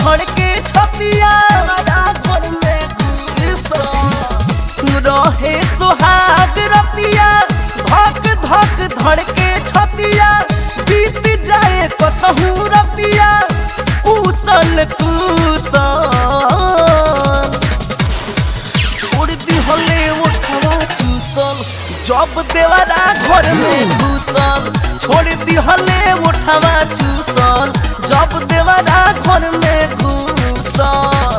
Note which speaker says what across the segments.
Speaker 1: धड़ के छतिया घर में घुसल रहे सुहाग रतिया धक धक धड़ के छतिया बीत जाए कसहू रतिया कुशल कुशल छोड़ दी हले उठवा चूसल जब देवरा घर में घुसल छोड़ दी हले उठवा चूसल जब देवरा घर में घुसल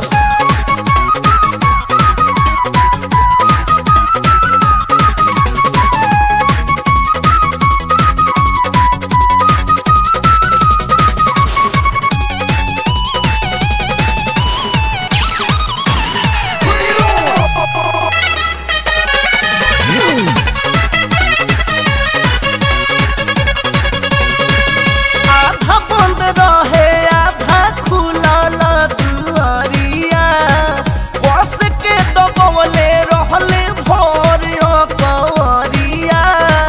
Speaker 1: आधा बंद रहे आधा खुलल दुआरिया बस के दबवले रहले भोर कवरिया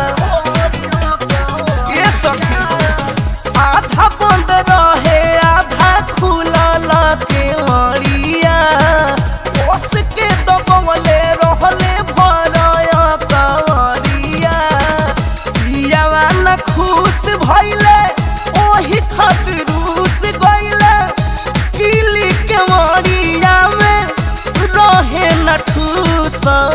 Speaker 1: ये सखी आधा बंद रहे आधा खुलल केवरिया बस के दबवले रहले भोर कवरिया पियावा न खुश भइले ओही खातिर रूस गइले किली के मरिया में रहे न ठूसल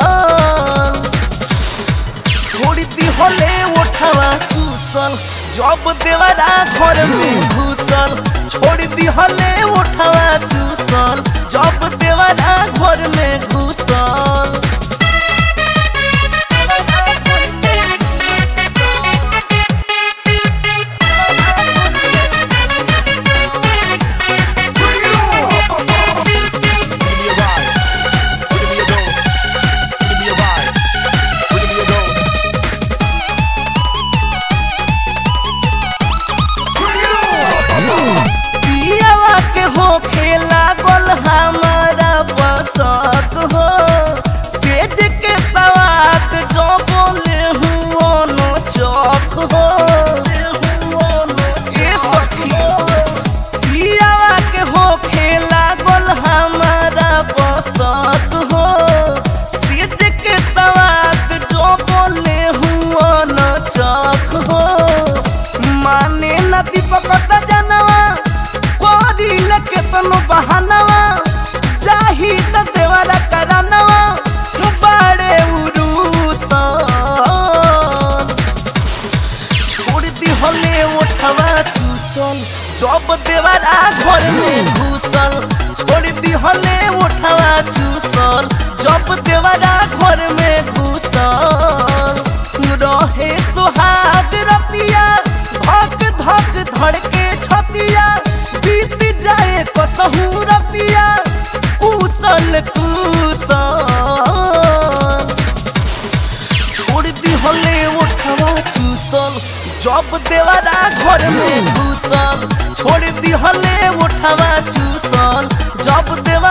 Speaker 1: छोड़ दी होले उठवा चूसल जब देवरा घर में घुसल छोड़ दी होले उठवा चूसल जब देवरा घर में घुसल
Speaker 2: Give me a ride. Give me a dough. Give me a ride. Give me a dough.
Speaker 1: पियावा के हो खेला गोल हमारा बसक हो सेज के सवाद जो बोले हूँ नो चौक हो ये सखी पियावा के हो खेला गोल हमारा बसक हो सेज के सवाद जो बोले हूँ नो चौक हो माने न दीपक सजनवा कोरिल केतनो बहानवा चाही त देवरा करनवा बड़े उरुसन छोड़ दी हले उठवा चूसल जब देवरा घर में घुसल छोड़ दी हले उठवा चूसल जब देवरा घर में घुसल रहे सुहाग रतिया धक धक धड़ के छतिया बीत जाए कसहू रतिया कुशल कुशल छोड़ दी हले उठवा चूसल जब देवरा घर में घुसल छोड़ दी हले उठवा चूसल जब देव